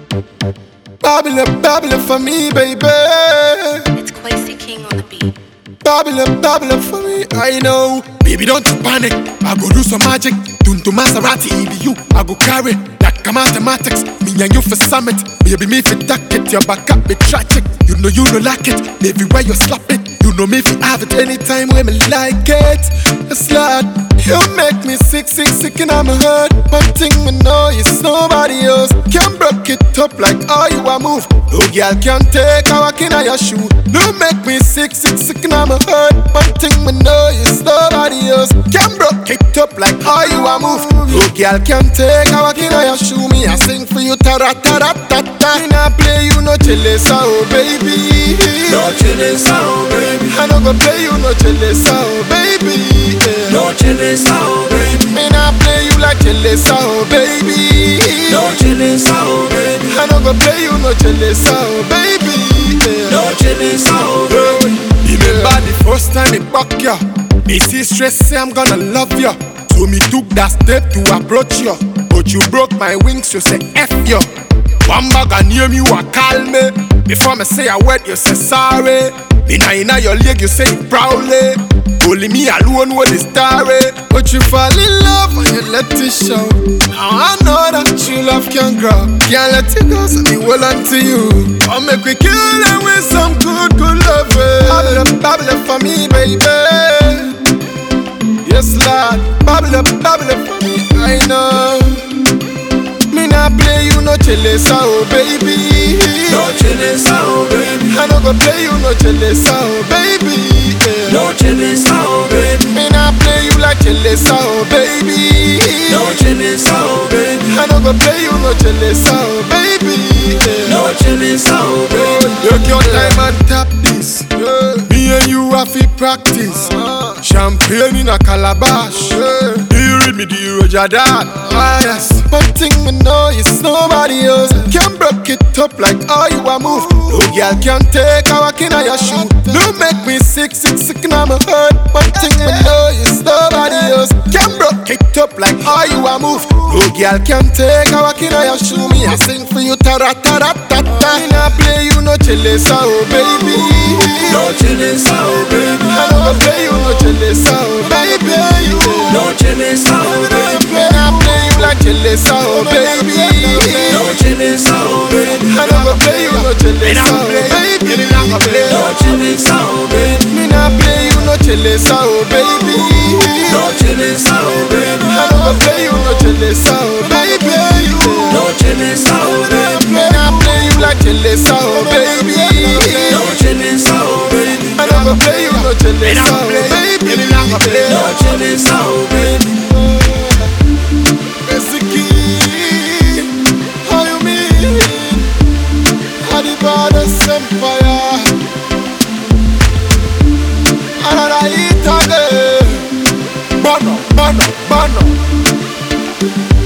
Babylon, Babylon for me, baby. It's Quasi King on the beat. Babylon, Babylon for me, I know. Baby, don't you panic. I go do some magic. Tuntu Maserati, it be you. I go carry that mathematics. Me and you for summit. Baby, me for duck it. Your back up, be tragic. You know you don't like it. Baby, where you slap it. You know me if you have it anytime when me like it. It's like you make me sick, sick, sick, and I'm hurt. One thing me know is nobody else can break it up like how you a move. No girl can take a walk in your shoe. No make me sick, sick, sick, and I'm hurt. One thing me know is nobody else can break it up like how you a move. No girl can take a walk in your shoe. Me I sing for you, ta ra ta ra ta ta. Me nah play you no chillesa, oh baby. No chillin' sound, baby. I no go play you no chillesa, oh baby. Yeah. No chillin' sound, baby. Me nah play you like chillesa, oh baby. No chillin' sound, baby. I no go play you no chillesa, oh baby. Yeah. No chillin' sound, baby. Remember the first time me buck ya Me see stress say I'm gonna love ya So me took that step to approach ya But you broke my wings, you say F ya One bag and name you a call me Before me say a word, you say sorry Me now inna your leg, you say it proudly Only me alone with the story But you fall in love and you let it show Now I know that true love can grow Can't let it go, so me hold on to you I'll make we kill them with some good, good love Babble, babble for me, baby Yes, Lord, babble, babble for me, I know Me not play you no chillesa, oh baby No chillin' sound, baby. I no go play you no chillesa, oh baby yeah. No chillin' sound, baby. Me not play you like chillesa, oh baby No chillin' sound, baby. I no go play you no chillesa, oh baby yeah. No chillin' sound, baby. Take your time and tap this. Me and you have to practice. Champagne in a calabash. Do you read me? Do you Roger that? Ah, yes. One thing me know is nobody else can break it up like how you a move. No girl can take a walk in your shoe. No make me sick, sick, sick, and I'm hurt. One thing me know is nobody else can break it up like how you a move. No girl can take a walk in your shoe. Me I sing for you, ta ra ta ra ta ta. Me nah play you no chillesa, oh baby. No chillin' sound, baby. I no go play you no chillesa, oh baby. No chillin' sound, baby. Me nah play you like chillesa, oh baby. No chillin' sound, baby. I no go play you no chillesa, oh baby. No chillin' sound, baby. Me nah play you no chillesa, oh baby. No chillin' sound, baby. I no go play you no chillesa, oh baby. No chillin' sound, baby. Me nah play you like chillesa, oh baby. No chillin' sound, baby. I no go play you no chillesa, oh baby. No chillin' sound, baby. Resiki, how you mean? How the goddess empire? Another hit again. Bono, bono, bono.